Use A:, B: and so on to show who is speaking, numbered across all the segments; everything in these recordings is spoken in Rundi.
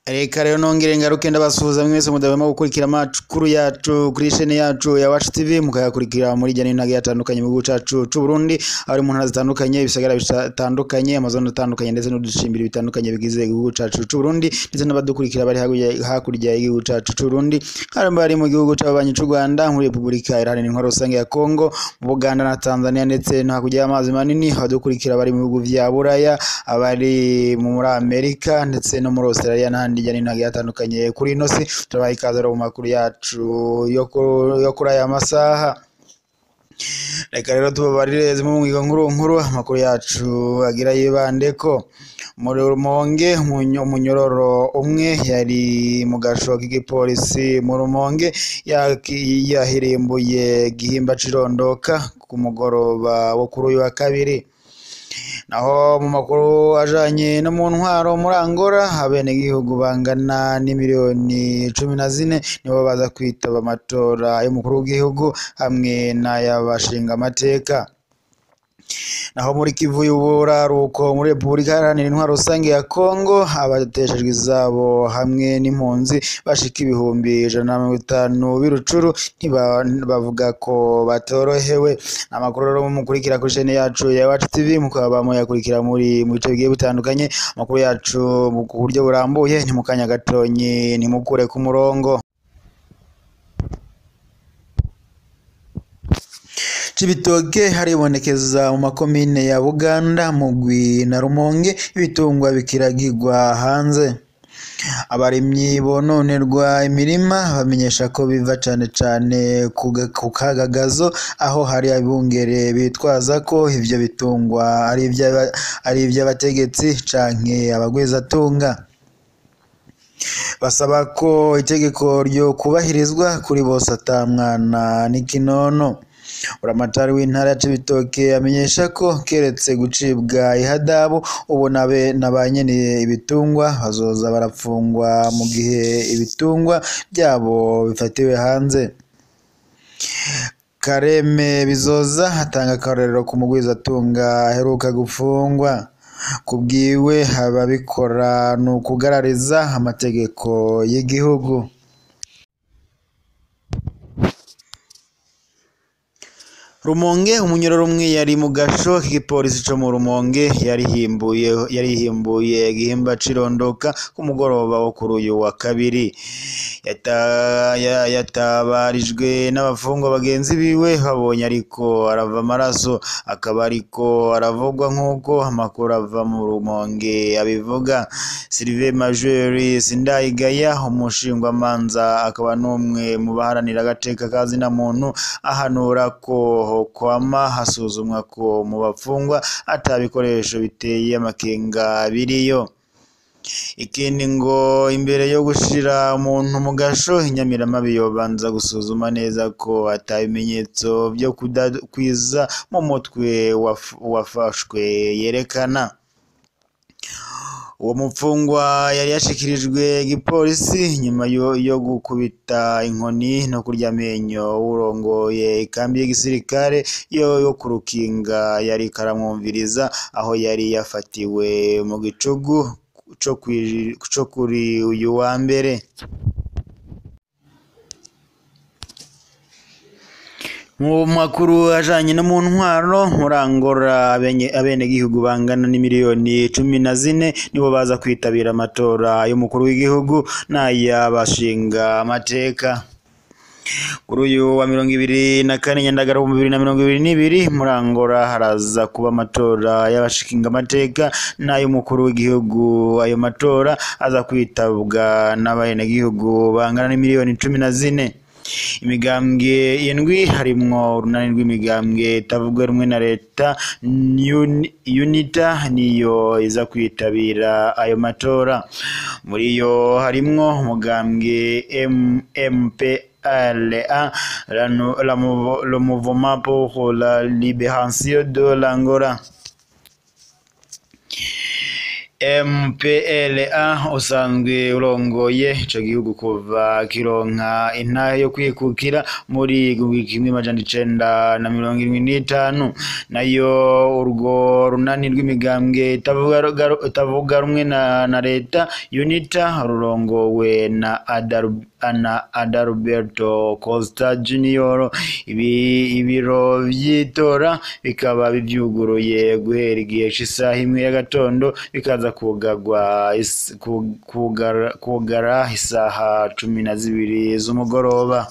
A: reka rero nongere ngaruke ndabasuhuza mwese mudahwema gukurikira amakuru yacu kuri shene yacu ya Wacu TV mukayakurikira muri jya n'intage yatandukanye mu gihugu cacu c'u Burundi aho ari mu ntara zitandukanye ibisagara bitandukanye amazone atandukanye ndetse n'uducimbiri bitandukanye bigize igihugu cacu c'u Burundi ndetse n'abadukurikira bari hakurya hakurya y'igihugu cacu c'u Burundi hari bari mu gihugu c'ababanyi c'u Rwanda muri Repubulika Iharanira Intwaro Rusange ya Kongo mu Buganda na Tanzania ndetse no hakurya y'amazi manini abadukurikira bari mu bihugu vya Buraya abari muri Amerika ndetse no muri Australia n'ahandi hirya no hino hagiye hatandukanye kuri ino si turabaha ikaze rero mu makuru yacu yo ku- yo kuri aya masaha reka rero tubabarire zimwe mu nkuru nkuru amakuru yacu agira yibande ko muri rumonge umunyo- umunyororo umwe yari mu gasho k'igipolisi mu rumonge yaki- yahirimbuye gihimba cirondoka ku mugoroba wo kuri uyu wa kabiri naho mu makuru ajanye no mu ntwaro muri Angola abenegihugu bangana n'imiliyoni cumi na zine nibo baza kwitaba amatora y'umukuru w'igihugu hamwe n'ay'abashinga amateka naho muri Kivu y'uburaruko muri Repubulika Iharanira Intwaro Rusange ya Kongo abateshejwe izabo hamwe n'impunzi bashika ibihumbi ijana na mirongo itanu b'irucuru ntiba- bavuga ko batorohewe amakuru rero mukurikira kuri chaine yacu ya Iwacu TV mukaba muyakurikira muri mu bice bigiye bitandukanye amakuru yacu mu ku buryo burambuye ni mu kanya gatonyi ntimukure ku murongo Cibitoke haribonekeza mu makomine ya Buganda, Mugwi na Rumonge ibitungwa bikiragirwa hanze. Abarimyi bononerwa imirima bamenyesha ko biva cane cane ku ga- ku kagagazo aho hari abungere bitwaza ko ivyo bitungwa ari ivy'aba- ari ivy'abategetsi canke abagwizatunga. Basaba ko itegeko ryo kubahirizwa kuri bose ata mwana n'ikinono. Buramatari w'intara ya Cibitoke amenyesha ko keretse gucibwa ihadabu ubu nabe na ba nyene ibitungwa bazoza barapfungwa mu gihe ibitungwa vyabo bifatiwe hanze. Kareme Bizoza atanga akarorero ku mugwizatunga aheruka gupfungwa. Kubwiwe ababikora ni ukugarariza amategeko y'igihugu. Rumonge umunyororo umwe yari mu gasho k'igipolisi co mu Rumonge yarihimbuye yarihimbuye gihimba cirondoka ku mugoroba wo kuri uyu wa kabiri Yata- ya- yatabarijwe n'abafungwa bagenzi biwe babonye ariko arava amaraso akaba ariko aravugwa nk'uko amakuru ava mu Rumonge abivuga Sylvain Major Sindayigaya umushingwamanza akaba n'umwe mu baharanira agateka ka zina muntu ahanura ko kwama hasuzumwa ko mu bafungwa ata bikoresho biteye amakenga biriyo ikindi ngo imbere yo gushira umuntu mu gasho inyamiramabi yobanza gusuzuma neza ko ata bimenyetso byo kudakwiza mu mutwe waf- wafashwe yerekana uwo mupfungwa yari yashikirijwe igipolisi nyuma yo, yo gukubita inkoni no kurya amenyo urongoye ikambi y'igisirikare yo, yo ku Rukinga yari karamwumviriza aho yari yafatiwe mu gicugu co kwi- co kuri uyu wa mbere mu makuru ajanye no mu ntwaro muri Angola abenye- abenegihugu bangana n'imiliyoni cumi na zine nibo baza kwitabira amatora y'umukuru w'igihugu n'ay'abashinga amateka kuri uyu wa mirongo ibiri na kane nyandagara mu bibiri na mirongo ibiri n'ibiri muri Angola haraza kuba amatora y'abashinga amateka n'ay'umukuru w'igihugu ayo matora aza kwitabwa n'abenegihugu bangana n'imiliyoni cumi na zine imigambwe indwi harimwo urunani rw'imigambwe itavuga rumwe na leta Uni- unita niyo iza kwitabira ayo matora muri yo harimwo umugambwe M- MPLA la nou- la Mouv- le mouvement pour la libération de l'Angola MPLA usanzwe urongoye ico gihugu kuva kironka intahe yo kwikukira muri kimwe majana icenda na mirongo irindwi n'itanu nayo urwo runani rw'imigambwe itavuga rumwe na, na leta UNITA rurongowe na Adaru na Adalberto Costa Junior ibi ibiro vy'itora bikaba bivyuguruye guhera igihe c'isaha imwe y'agatondo bikaza kugarwa kugara, kugara isaha cumi na zibiri z'umugoroba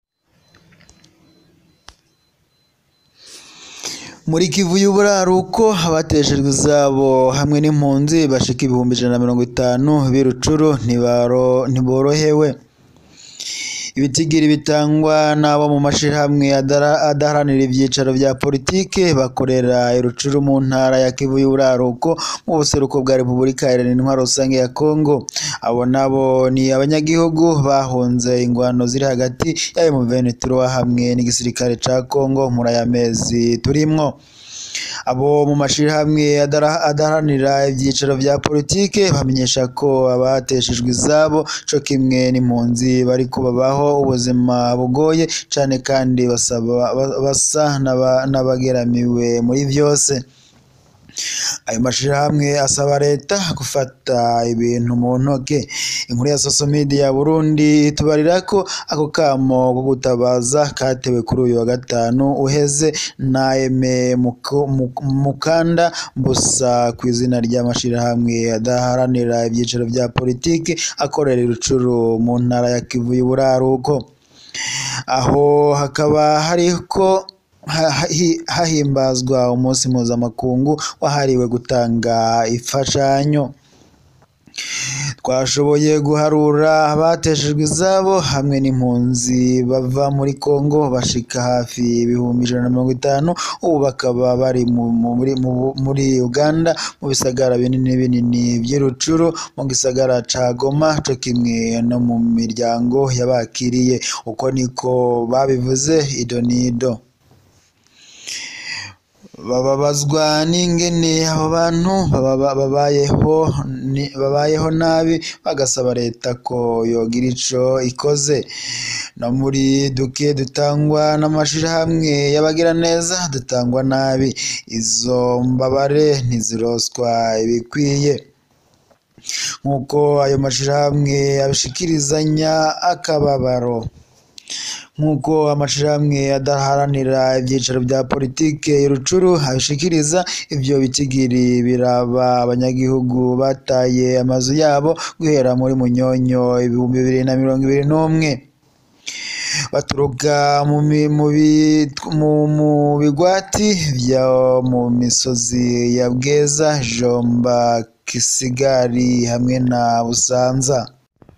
A: muri kivu y'uburaruko abateshejwe izabo hamwe n'impunzi bashika ibihumbi ijana na mirongo itanu b'irucuru ntiborohewe ibitigiri bitangwa n'abo mu mashirahamwe adaharanira ivyicaro vya politike bakorera irucuru mu ntara ya kivu y'uburaruko mu buseruko bwa repubulika iharanira intwaro rusange ya kongo abo nabo ni abanyagihugu bahunze ingwano ziri hagati y'ayo mu venituro hamwe n'igisirikare ca kongo muri aya mezi turimwo abo mu mashirahamwe adaharanira ivyicaro vya politike bamenyesha ko abateshejwe izabo co kimwe n'impunzi bariko babaho ubuzima bugoye cane kandi basaba basa n'abageramiwe muri vyose ayo mashirahamwe asaba leta gufata ibintu mu ntoke inkuru ya social media ya Burundi itubarira ko ako kamo ko gutabaza katewe kuri uyu wa gatanu uheze na Eme Mukanda Mbusa ku izina ry'amashirahamwe adaharanira ibyiciro vya politiki akorera irucuru mu ntara ya Kivu y'uburaruko aho hakaba hariko hahimbazwa umunsi mpuzamakungu wahariwe gutanga imfashanyo twashoboye guharura abateshejwe izabo hamwe n'impunzi bava muri Kongo bashika hafi ibihumbi ijana na mirongo itanu ubu bakaba bari muri Uganda mu bisagara binini binini by'irucuru mu gisagara ca Goma co kimwe no mu miryango yabakiriye uko niko babivuze idonido bababazwa n'ingene abo bantu babayeho babayeho nabi bagasaba leta ko yogira ico ikoze no muri duke dutangwa n'amashirahamwe y'abagira neza dutangwa nabi izo mbabare ntiziroswa ibikwiye nk'uko ayo mashirahamwe abishikirizanya akababaro nk'uko amashirahamwe adaharanira ibyicaro bya politike y'urucuru abishikiriza ivyo bitigiri biraba abanyagihugu bataye amazu yabo guhera muri munyonyo ibihumbi bibiri na mirongo ibiri n'umwe baturuka mu bigwati vyo mu misozi ya bweza jomba kisigari hamwe na busanza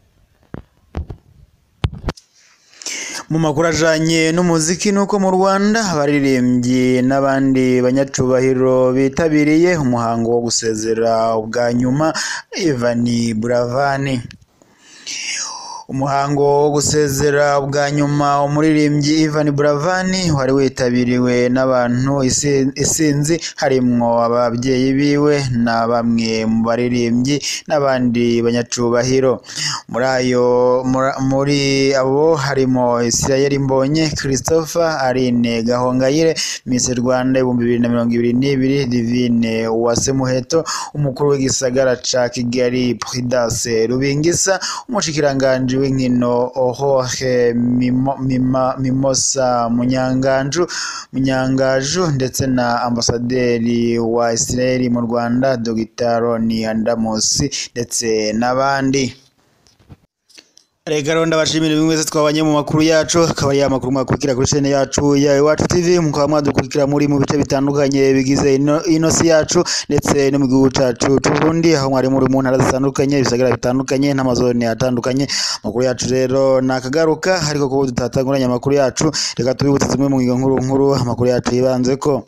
A: mu makuru ajanye n'umuziki nuko mu Rwanda abaririmbyi n'abandi banyacubahiro bitabiriye umuhango wo gusezera ubwa nyuma Ivan Buravani umuhango wo gusezera bwa nyuma umuririmbyi Ivan Buravani wari witabiriwe n'abantu isinzi harimwo ababyeyi biwe na bamwe mu baririmbyi n'abandi banyacubahiro muri ayo muri abo harimo Israel Mbonye Christopher Aline Gahongayire Miss Rwanda ibihumbi bibiri na mirongo ibiri n'ibiri Divine Uwase Muheto umukuru w'igisagara ca Kigali Prudence Rubingisa umushikiranganji w'inkino Ohohe Mimosa Munyanganju Munyangaju ndetse na ambasaderi wa Israel mu Rwanda Dr Roni Andamusi ndetse n'abandi reka rero ndabashimira bimwe wese twabanye mu makuru yacu akaba ari amakuru mwakurikira kuri chaine yacu ya Iwacu TV mukaba mwadukurikira muri mu bice bitandukanye bigize ino, ino si yacu ndetse no mu gihugu cacu c'Uburundi aho mwari muri mu ntara zitandukanye ibisagara bitandukanye n'amazone atandukanye amakuru yacu rero nakagaruka ariko kuba tutatanguranye amakuru yacu reka tubibutse zimwe mu ngingo nkuru nkuru amakuru yacu yibanzeko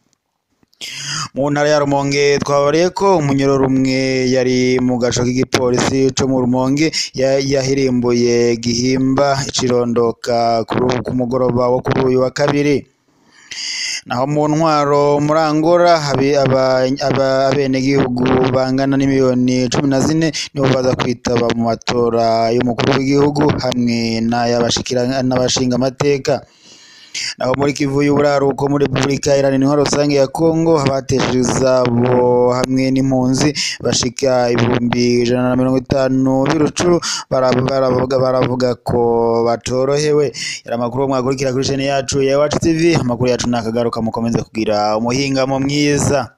A: mu ntara ya Rumonge twabariye ko umunyororo umwe yari mu gaco k'igipolisi co mu Rumonge yahirimbuye gihimba icirondoka ku mugoroba wo kuri uyu wa kabiri naho mu ntwaro muri Angola habe aba- aba- abenegihugu bangana n'imiliyoni cumi na zine nibo baza kwitaba mu matora y'umukuru w'igihugu hamwe n'ay'abashikira- n'abashinga amateka naho muri Kivu y'uburaruko muri Repubulika Iharanira Intwaro Rusange ya Kongo abatesheje izabo hamwe n'impunzi bashika ibihumbi ijana na mirongo itanu b'irucuru bara- baravuga baravuga ko batorohewe yari amakuru mwakurikira kuri chaine yacu ya Iwacu TV amakuru yacu nakagaruka mukomeze kugira umuhingamo mwiza